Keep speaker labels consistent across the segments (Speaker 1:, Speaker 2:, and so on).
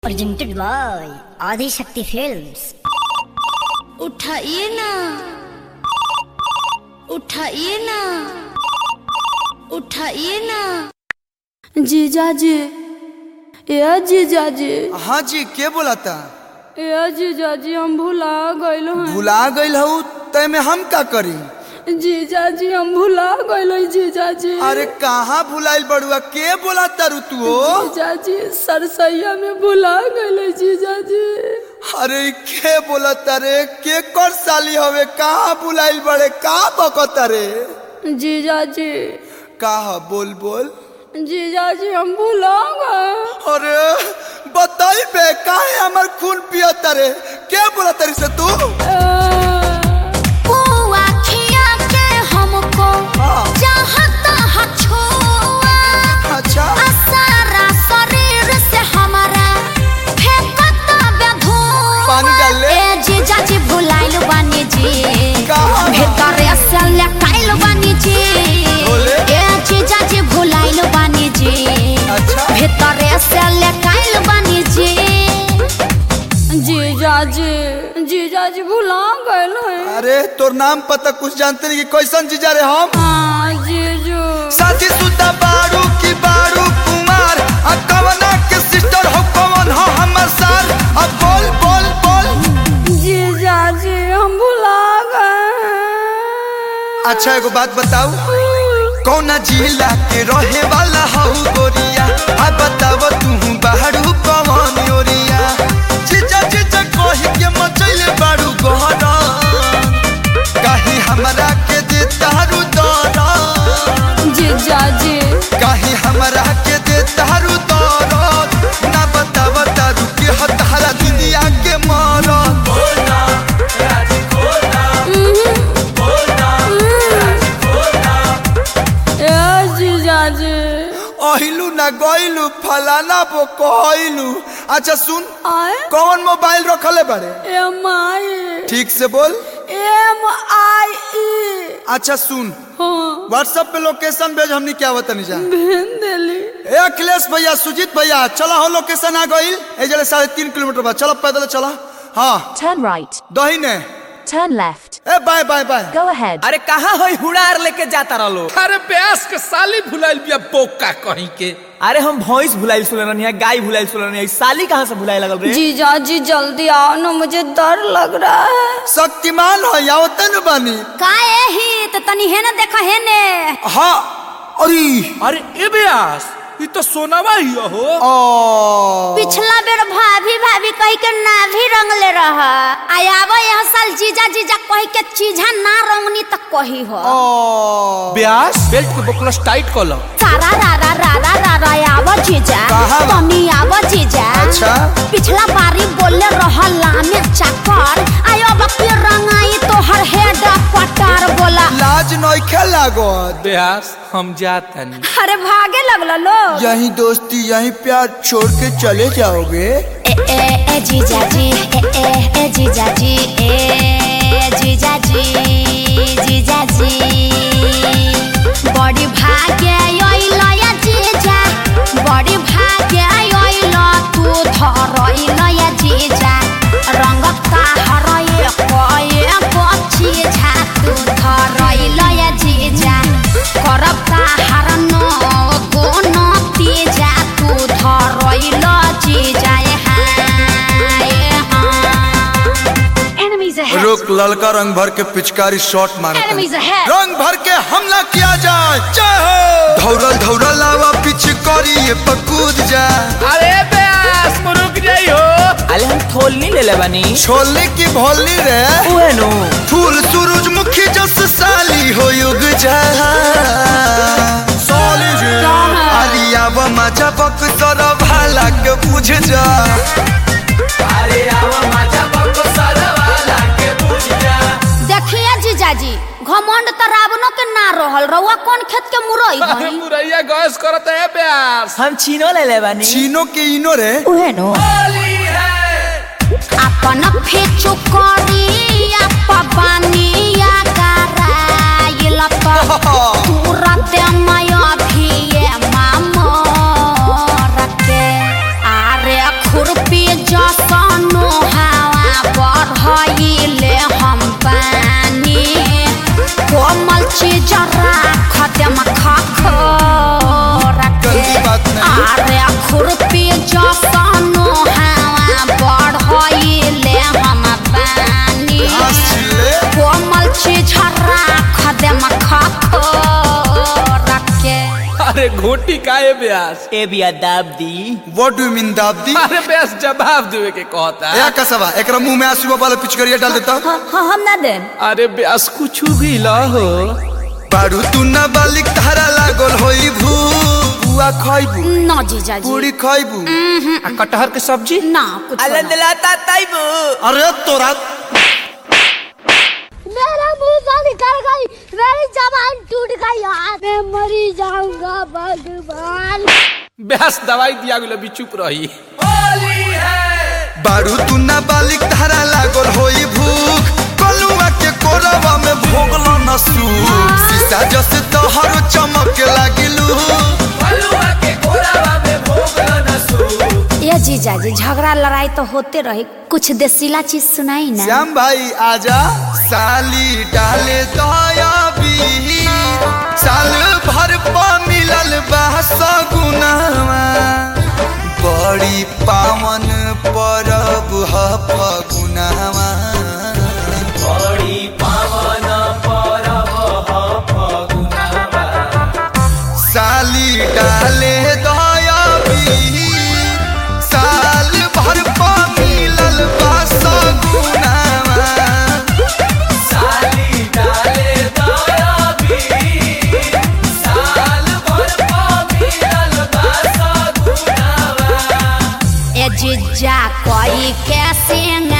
Speaker 1: presented by Adi Shakti Films.
Speaker 2: उठाइए ना उठाइए ना उठाइए ना
Speaker 3: जीजाजी ए जीजाजी
Speaker 4: हाँ जी के बोला था
Speaker 3: ए जीजाजी हम भुला गइल हैं
Speaker 4: भुला गई हूँ तय में हम का करी
Speaker 3: जीजाजी हम भुला गइल हैं जीजाजी
Speaker 4: अरे कहाँ भुलाइल बड़ुआ के बोला तारू तू हो
Speaker 3: जीजाजी सरसैया में भुला गइल हैं जीजाजी
Speaker 4: अरे ई के बोला तारे के कर साली हवे कहाँ भुलाइल बड़े का बकत रे
Speaker 3: जीजाजी
Speaker 4: का ह बोल बोल
Speaker 3: जीजाजी हम भुला गए
Speaker 4: अरे बताई बे काहे हमर खून पिया तारे के बोला तारी से तू
Speaker 2: बुआ खिया के हमको
Speaker 4: हाँ।
Speaker 2: चाहता है छुआ
Speaker 4: अच्छा
Speaker 2: आ सारा शरीर से हमारा फेंकता बे धुआं
Speaker 4: पानी डाल ले।
Speaker 2: ए जीजाजी भुलाइल बानी जी
Speaker 4: कहाँ बा?
Speaker 2: भीतर से लकाइल बानी जी
Speaker 4: बोले।
Speaker 2: ए जीजाजी भुलाइल बानी जी
Speaker 4: अच्छा
Speaker 2: भीतर से लकाइल बानी जी
Speaker 3: जीजाजी जीजाजी भुला गइल हैं
Speaker 4: अरे तोर नाम पता कुछ जानते नहीं कि कैसन जीजा रे हम
Speaker 3: हाँ जीजू
Speaker 4: साथी सुता बारू की बारू कुमार आ कवना के सिस्टर हो कवन हो हमर सार अब बोल बोल बोल
Speaker 3: जीजाजी हम भुला गए
Speaker 4: अच्छा एगो बात बताऊ कौना जिला के रहे वाला हऊ गोरिया आ बताव तू बारू कवन ओरिया जीजा जीजा कही के मचैले बारू गहरा कहीं हमरा के दे तारू दरा
Speaker 3: जीजाजी
Speaker 4: कहीं हमरा के दे तारू दरद ना बताव तारू के हतारा दुनिया के मरद
Speaker 3: ए जीजाजी
Speaker 4: अहिलू ना गइलू फलाना बो कहलू अच्छा सुन
Speaker 3: आए
Speaker 4: कौन मोबाइल रखले बारे
Speaker 3: एम आई
Speaker 4: ठीक से बोल
Speaker 3: एम आई ई
Speaker 4: अच्छा सुन
Speaker 3: हाँ
Speaker 4: व्हाट्सएप पे लोकेशन भेज हमनी क्या बतानी जा
Speaker 3: भेज देली
Speaker 4: ए अखिलेश भैया सुजीत भैया चला हो लोकेशन आ गइल ए जले साढ़े तीन किलोमीटर बाद चलो पैदल चला हाँ
Speaker 5: Turn right.
Speaker 4: दहीने
Speaker 5: Turn left.
Speaker 4: ए bye bye bye
Speaker 5: Go ahead.
Speaker 6: अरे कहाँ है हुड़ार लेके जाता रहो
Speaker 7: अरे प्यास के साली भुलाइल बिया बोका कहीं के
Speaker 6: अरे हम भैंस भुलाइल सुन रही है गाय भुलाइल सुन रही है साली कहाँ से भुलाए लगल रे
Speaker 3: जीजाजी जल्दी आओ ना मुझे डर लग रहा है
Speaker 4: शक्तिमान हो या तन बानी
Speaker 2: काहे ही तो तनी है ना देखा है ने
Speaker 4: हाँ अरे
Speaker 7: अरे ए ब्यास ये तो सोनावा ही हो
Speaker 4: ओ
Speaker 2: पिछला बेर भाभी भाभी कही के ना भी रंगले रह आयाबो यह साल जीजा जीजा कही के चीजा ना रंगनी तक कही हो
Speaker 4: ओ
Speaker 7: ब्यास बेल्ट के बोकलस टाइट कर लो
Speaker 2: सारा रा रा रा रा रा रा आवा जीजा
Speaker 4: कहाँ बा?
Speaker 2: तनी आवा जीजा
Speaker 4: अच्छा।
Speaker 2: पिछला बारी बोले रहला में चाकर आयो बकरी रंगाई तो हर हेड पटार बोला
Speaker 4: लाज नइखे लागत
Speaker 7: ब्यास हम जाता नहीं
Speaker 2: अरे भागे लगला लोग
Speaker 4: यही दोस्ती यही प्यार छोड़ के चले जाओगे
Speaker 2: ए ए ए जीजा जी ए ए ए जीजा जी ए जीजा जी जीजा जी बड़ी भाग्य आइल या जीजा बड़ी भाग्य आइल तू धरइल या जीजा रंग का हरए कए बच्ची झा तू धरइल या जीजा करब का हरन गोन तीजा तू धरइल जीजा हाय हां
Speaker 5: Enemies ahead.
Speaker 4: रुक ललका रंग भर के पिचकारी शॉट मारते
Speaker 2: Enemies ahead.
Speaker 4: रंग भर के हमला किया जाए जय हो धौरल धौरल आवा पीछे करी ये पकूद जा
Speaker 7: अरे ब्यास रुक जाई हो
Speaker 6: अरे हम थोल नहीं ले ले बनी
Speaker 4: छोले की भोली रे
Speaker 6: उहे नु
Speaker 4: फूल सूरजमुखी जस साली हो युग जा साली जी आलिया व मजा बक सर भाला के बुझ जा
Speaker 6: अरे आवा माचा पक्को सरवाला के पूछ जा
Speaker 2: देखिए जीजाजी घमंड त रावणो के ना रहल रउआ कौन खेत के मुरई
Speaker 7: अरे
Speaker 2: हई
Speaker 7: मुरैया गैस करत है ब्यास
Speaker 6: हम चीनो ले ले बनी
Speaker 4: चीनो के इनो रे
Speaker 6: उहे नु
Speaker 2: अपन फेचु करी अपबानिया कराइल त तुरत माया भिए मामो रखे आरे खुरपी
Speaker 4: बात नहीं
Speaker 2: अरे खुरपी जसनो हवा बढ़ाइले हम बानी
Speaker 4: घास छिले
Speaker 2: कोमल चीज राख दे मखा रखे
Speaker 7: अरे घोटी काहे ब्यास
Speaker 6: ए बिया दाब दी
Speaker 4: व्हाट डू मीन दाबदी
Speaker 7: अरे ब्यास जवाब देवे के कहता
Speaker 4: या कसवा एकरा मुंह में आंसू वाला पिचकरिया डाल देता
Speaker 3: हम ना देन
Speaker 7: अरे ब्यास कुछ भी ला हो
Speaker 4: बारू तू ना बालिक धारा लागल होई भू बुआ खइबू
Speaker 2: ना जीजा जी
Speaker 4: पूरी खइबू
Speaker 7: आ कटहर के सब्जी
Speaker 2: ना कुछ
Speaker 6: आनंद लाता ताइबू
Speaker 4: अरे तोरा
Speaker 8: मेरा मुंह से निकल गई मेरी जबान टूट गई यार मैं मरी जाऊंगा भगवान
Speaker 7: ब्यास दवाई दिया गेलो भी चुप रही
Speaker 4: बारू तू ना बालिक धारा लागल होई भूख कलुआ के कोरवा में भोगलो न सूख शीशा जस तोहर चमक लागिलू
Speaker 6: बलुआ के कोरावा में भोगलो न सू
Speaker 2: ये जीजा जी झगड़ा लड़ाई तो होते रही कुछ देसीला चीज सुनाई ना
Speaker 4: श्याम भाई आजा साली डाले दया बीर साल भर पा मिलल बा सगुनावा बड़ी पावन परब ह फगुनावा
Speaker 6: बड़ी पावन परब ह फगुनावा
Speaker 4: साली डाले दया बीर साल भर पा मिलल बा सगुनावा
Speaker 6: साली डाले दया भी साल भर पा मिलल बा सगुनावा
Speaker 2: ए जीजा कोई कैसे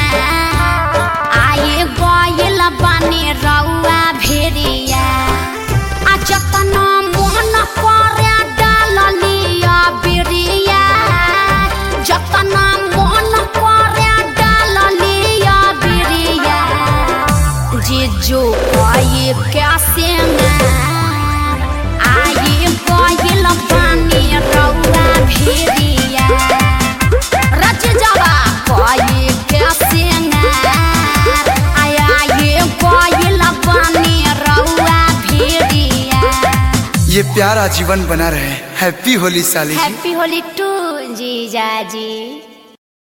Speaker 2: आई गइल बनी रउआ भेड़िया आ जतना मोहन करे डाललिया बिरिया जतना मोहन करे डाललिया बिरिया जीजू कोई कैसे आई गइल बनी रउआ भेड़िया रच जावा कोई कैसे आया ये कोई लबानी रउआ भेड़िया
Speaker 4: ये प्यारा जीवन बना रहे हैप्पी होली साली जी
Speaker 2: हैप्पी होली टू जीजा जी